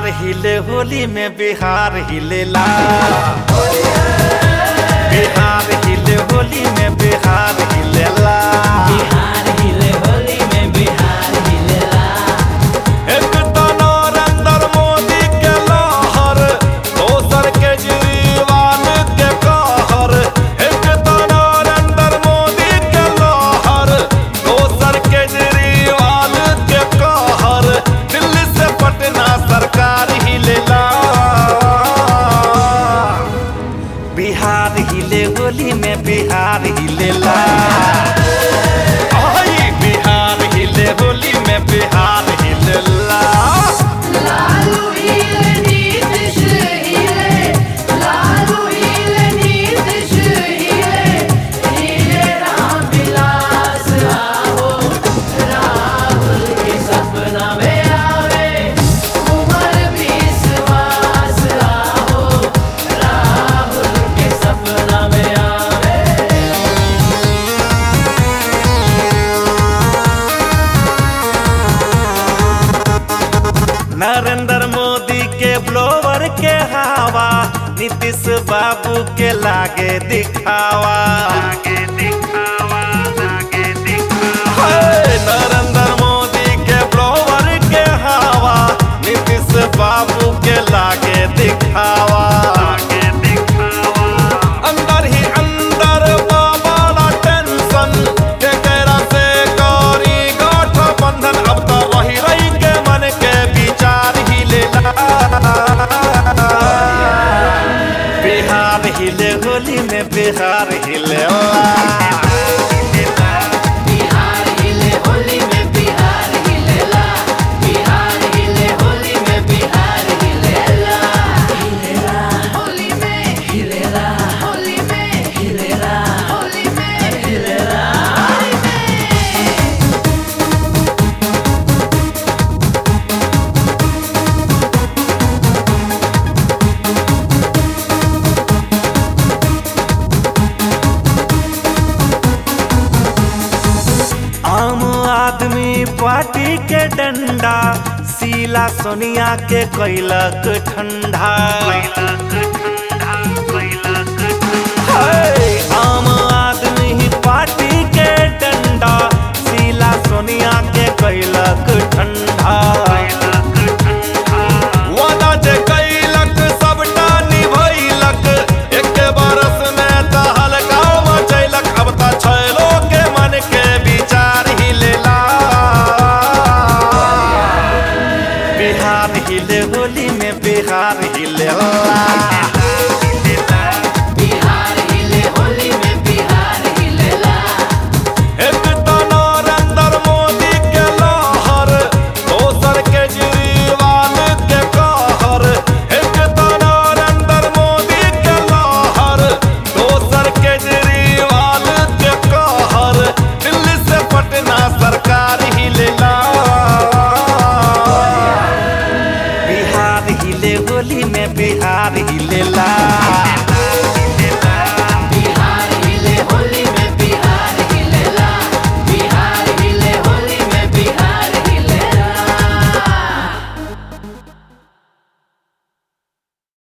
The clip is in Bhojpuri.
बिहार हिले होली में बिहार हिलेला बिहार हिले होली में बिहार हिलेला बिहार हिले होली में बिहार हिलेला एक तो नरेंद्र मोदी के लहर दोसर केजरीवाल के कहर एक तो नरेंद्र मोदी के लहर दोसर केजरीवाल के कहर दिल्ली से पटना सरकार हिलेला बिहार हिले होली में बिहार हिलेला ओही बिहार हिले होली में बिहार हिलेला लालू हिले नीतीश हिले लालू हिले नीतीश हिले हिले राम विलास आओ राहुल के सपना में आवे उमर विश्वास आओ राहुल के सपना में आवे नरेंद्र मोदी के ब्लोवर के हवा नीतीश बाबू के लागे दिखावा हाय, नरेंद्र मोदी के ब्लोवर के हवा नीतीश बाबू के लागे दिखावा अंदर ही अंदर बाबा टेंशन के केरा से गौरी गाठ बंधन अब तो वही रही के मन के विचार ही लेला बिहार हिले होली में बिहार हिलेला बिहार हिले होली में बिहार हिलेला बिहार हिले होली में बिहार हिलेला हिलेला होली में हिलेला होली में हिलेला होली में हिलेला होली में आम आदमी पार्टी के डंडा शीला सोनिया के कैलक ठंडा हाय, आम आदमी पार्टी के डंडा शीला सोनिया के कैलक ठंडा वादा जे कैलक सबटा निभैलक एक बरस में त हल्का मचैलक अब त छैलो के मन के विचार हिलेला बिहार हिले होली में बिहार हिलेला बिहार हिले होली में बिहार हिलेला एक तो नरेंद्र मोदी के लहर दोसर केजरीवाल के कहर एक तो नरेंद्र मोदी के लहर दोसर केजरीवाल के कहर दिल्ली से पटना सरकार हिलेला बिहार हिले होली में बिहार हिलेला